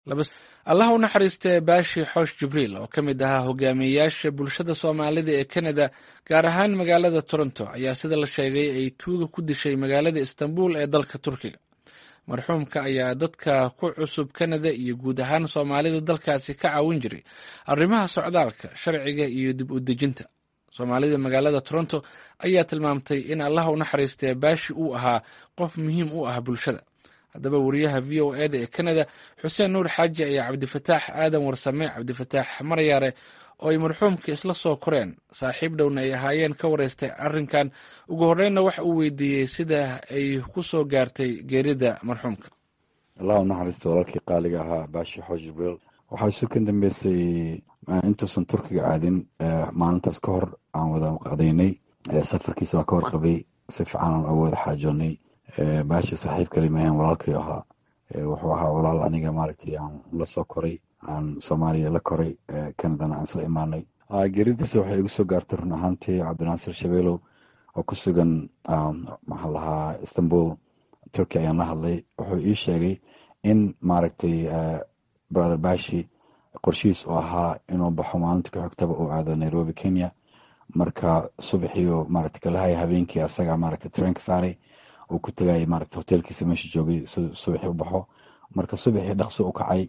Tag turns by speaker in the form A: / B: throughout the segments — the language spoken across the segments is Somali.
A: allah u naxariistee baashi xoosh jibriil oo ka mid ahaa hogaamiyeyaasha bulshada soomaalida ee kanada gaar ahaan magaalada toronto ayaa sida la sheegay ay tuuga ku dishay magaalada istanbul ee dalka turkiga marxuumka ayaa dadka ku cusub kanada iyo guud ahaan soomaalida dalkaasi ka caawin jiray arrimaha socdaalka sharciga iyo dib u dejinta soomaalida magaalada toronto ayaa tilmaamtay in allah u naxariistee baashi uu ahaa qof muhiim u ah bulshada haddaba wariyaha v o eda ee kanada xuseen nuur xaaji ayaa cabdifataax aadan warsame cabdifataax maryaare oo ay marxuumka isla soo koreen saaxiib dhowna ay ahaayeen ka wareystay arrinkan ugu horreynna waxa uu weydiiyey sida ay ku soo gaartay geerida marxuumka
B: allah u naxariista walaalkii qaaliga ahaa baashi xoosh jibriil waxaa isu kan dambeysay intuusan turkiga aadin maalintaas ka hor aan wada qadaynay safarkiisa waa ka warqabay si fiican aan uga wada xaajoonay baashi saaxiib kalimahan walaalkay ahaa wuxuu ahaa walaal aniga maaragtay aan la soo koray aan soomaaliya la koray canadana aan isla imaanay geeridiisa waxay igu soo gaartay run ahaantii cabdinaasir shabeelow oo ku sugan maxaa lahaa istanbul turkey ayaan la hadlay wuxuu ii sheegay in maaragtay brother bashi qorshihiis oo ahaa inuu baxo maalinta ka xigtaba uu aado nairobi kenya marka subaxiiu maaragtay kalahaya habeenkii asaga maaragtay treenka saaray uu ku tagayay maaragta hoteelkiisa meesha joogay subaxii u baxo marka subaxii dhaqso u kacay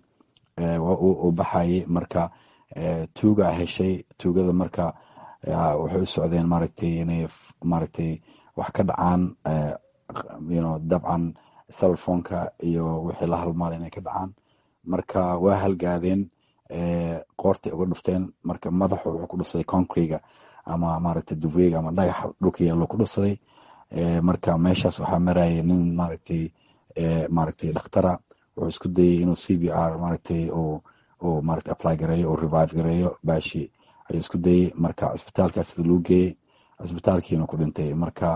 B: uu baxayay marka tuuga heshay tuugada marka waxay u socdeen maaragtay inay maaragtay wax ka dhacaan you dabcan cellphoneka iyo wixii la halmaal inay ka dhacaan marka waa halgaadeen qoortay uga dhufteen marka madaxu wuxuu ku dhufsaday concrega ama maaragtay dubreega ama dhagaxa dhulka yaallo ku dhufsaday marka meeshaas waxaa marayay nin maaragtay maaragtay dhakhtara wuxuu isku dayay inuu c b r maaragtay uu maaragtay apply gareeyo uu revive gareeyo baashi ayuu isku dayay marka cisbitaalkaas sida loo geeyey cisbitaalkiina ku dhintay marka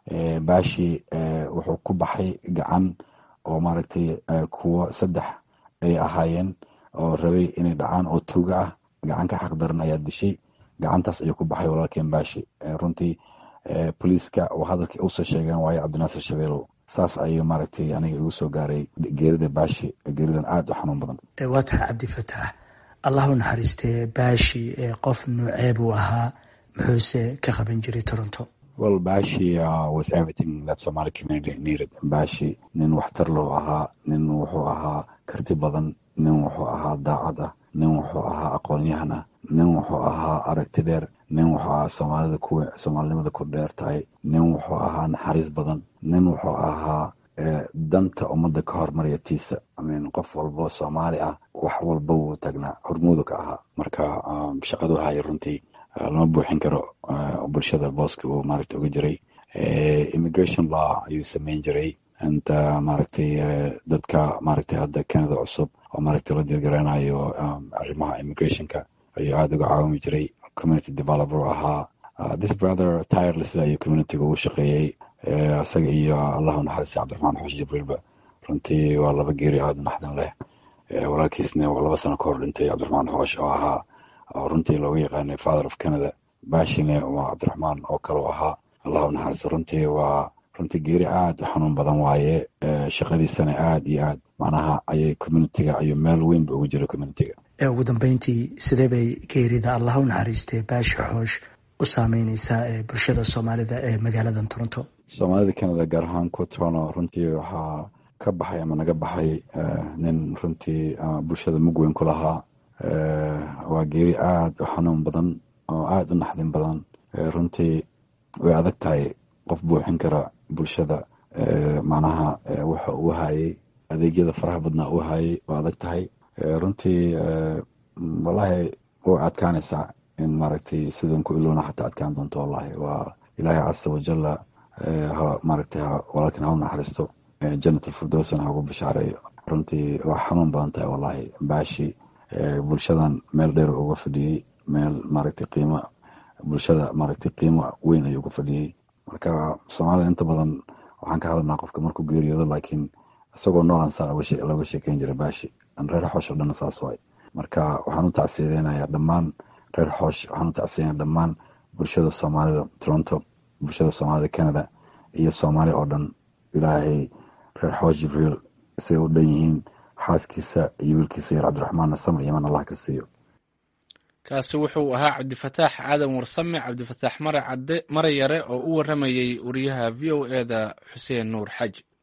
B: baashi wuxuu ku baxay gacan oo maaragtay kuwo saddex ay ahaayeen oo rabay inay dhacaan oo tuuga ah gacan ka xaqdaran ayaa dishay gacantaas ayuu ku baxay walaalkeen baashi runtii boliiska oo hadalkii usoo sheegeen waayo cabdinaasir shabeelow saas ayuu maaragtay aniga igu soo gaaray geerida baashi geeridan aada u xanuun badan
C: waa tahay cabdifataax allah u naxariistee baashi qof nuucee buu ahaa muxuuse ka qaban jiray toronto
B: well bashi uh, was everything that somali community needed bashi nin waxtar loo ahaa nin wuxuu ahaa karti badan nin wuxuu ahaa daacad ah nin wuxuu ahaa aqoon-yahan ah nin wuxuu ahaa aragti dheer nin wuxuu ahaa soomaalida ku soomaalinimada ku dheer tahay nin wuxuu ahaa naxariis badan nin wuxuu ahaa danta ummadda ka hormarya tiisa imean qof walbo soomaali ah wax walba wuu taagnaa hormuudu ka ahaa marka shaqadu haya runtii lama buuxin karo bulshada booska uu maaragtay uga jiray immigration law ayuu sameyn jiray inta maaragtay dadka maaragtay hadda canada cusub oo maaragtay la dirgaranayo arrimaha immigrationka ayuu aada uga caawimi jiray community developer ahaa this brother tireless ayuu communityga ugu shaqeeyey isaga iyo allahu naxariista cabdiraxmaan xoosh jibriilba runtii waa laba geeri aada u naxdin leh walaalkiisna waa laba sano ka hor dhintay cabdiraxmaan xoosh oo ahaa runtii looga yaqaanay father of canada bashine waa cabdiraxmaan oo kale u ahaa allahu naxariisto runtii waa runtii geeri aada u xanuun badan waaye shaqadiisana aada iyo aad macnaha ayay communitiga iyo meel weynba ugu jira communitiga
C: ugu dambeyntii sidee bay geerida allah u naxariistee baashi xoosh u saameyneysaa bulshada soomaalida ee magaalada toronto
B: soomaalida canada gaar ahaan ku toronto runtii waxaa ka baxay ama naga baxay nin runtii bulshada mug weyn ku lahaa waa geeri aada u xanuun badan oo aada u naxdin badan runtii way adag tahay qof buuxin kara bulshada macnaha waxa uu hayay adeegyada faraha badnaa uu hayay waa adag tahay runtii wallahi way adkaanaysaa in maaragtay sidan ku ilowna xataa adkaan doonto wallahi waa ilaahay casa wajalla ha maaragtay walaalkan ha u naxariisto janat alfirdowsana ha ugu bishaareeyo runtii waa xanuun badan tahay wallahi baashi bulshadan meel dheer uga fadhiyey meel maaragtay qiimo bulshada maaragtay qiimo weyn ayuu uga fadhiyey marka soomaalida inta badan waxaan ka hadalnaa qofka markuu geeriyoodo laakiin isagoo noolan saa looga sheekeyn jira baashi reer xoosh oo dhan saas waay marka waxaan u tacsiyadeynayaa dhammaan reer xoosh waxaan u tacsiyadeynaya dhammaan bulshada soomaalida toronto bulshada soomaalida canada iyo soomaali oo dhan ilaahay reer xoosh jibriil isay u dhan yihiin xaaskiisa iyo wiilkiisa yar cabdiraxmaanna samr yaman allah ka siiyo
A: kaasi wuxuu ahaa cabdifataax aadan warsame cabdifataax mare cadde mare yare oo u waramayey wariyaha v o e da xuseen nuur xaji